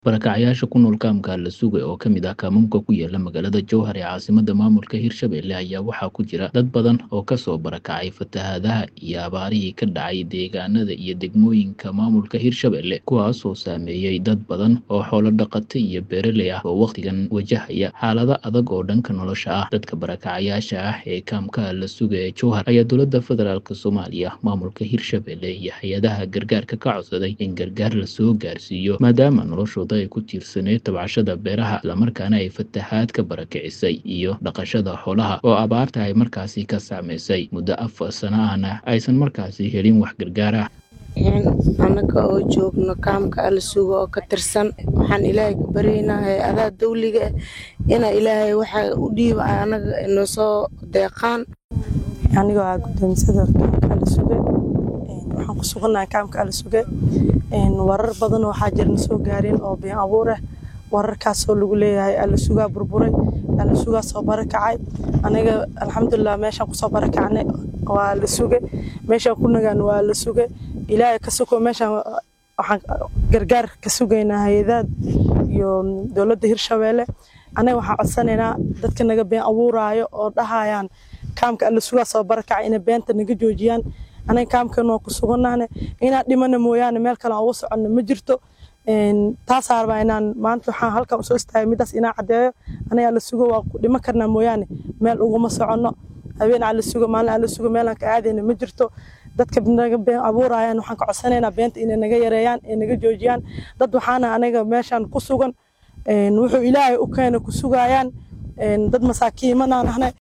Barakacayaasha ku nool kaamka la sugay oo ka mid ah kaamamka ku yaala magaalada Jowhar ee caasimadda maamulka Hirshabelle ayaa waxaa ku jira dad badan oo ka soo barakacay fatahaadaha iyo abaarihii ka dhacay deegaanada iyo degmooyinka maamulka Hirshabelle kuwaasoo saameeyey dad badan oo xoolo dhaqata iyo beeraley ah oo wakhtigan wajahaya xaalado adag oo dhanka nolosha ah dadka barakacayaasha ah ee kaamka la sugay ee Jowhar ayaa dowladda federaalk Soomaaliya maamulka Hirshabelle iyo hay-adaha gargaarka ka codsaday in gargaar la soo gaarsiiyo maadaama noloshooda ay ku tiirsaneyd tabcashada beeraha islamarkaana ay fatahaad ka barakicisay iyo dhaqashada xoolaha oo abaarta ay markaasi ka saameysay muddo afar sano ahna aysan markaasi helin wax gargaar ah annaga oo joogno kaamka ala sugo oo ka tirsan waxaan ilaahay ka baryaynaa hay-adaha dawliga ah inaa ilaahay waxa u dhiiba annaga inoo soo deeqaan anigoo ah gudoomisada kaamka ala suge waxaan ku sugannahay kaamka ala suge warar badan waxaa jirna soo gaareen oo been abuur ah wararkaasoo lagu leeyahay ala sugaa burburay ala sugaa soo barakacay aniga alxamdulilah meeshaan kusoo barakacnay waa la suge meeshaan ku nagaan waa la suge ilaahay ka sugo meeshaan waxaan gargaar ka sugaynaa hay-adaad iyo dowladda hirshabeelle anaga waxaan codsanaynaa dadka naga been abuuraayo oo dhahayaan kaamka alla sugaa soo barakacay inay beenta naga joojiyaan anaga kaamkan waa ku sugannahne inaan dhimana mooyaane meel kale aan uga soconno ma jirto taasaa rabaa inaan maanta waxaan halkan usoo istaagay midaas inaan caddeeyo anaga alla sugo waa ku dhima karnaa mooyaane meel uguma soconno habeen alla sugo maalin alla sugo meelaan ka aadayna ma jirto dadka naga been abuurayaan waxaan ka codsanaynaa beenta inay naga yareeyaan ee naga joojiyaan dad waxaana anaga meeshaan ku sugan wuxuu ilaahay u keena ku sugayaan dad masaakiimanaan ahne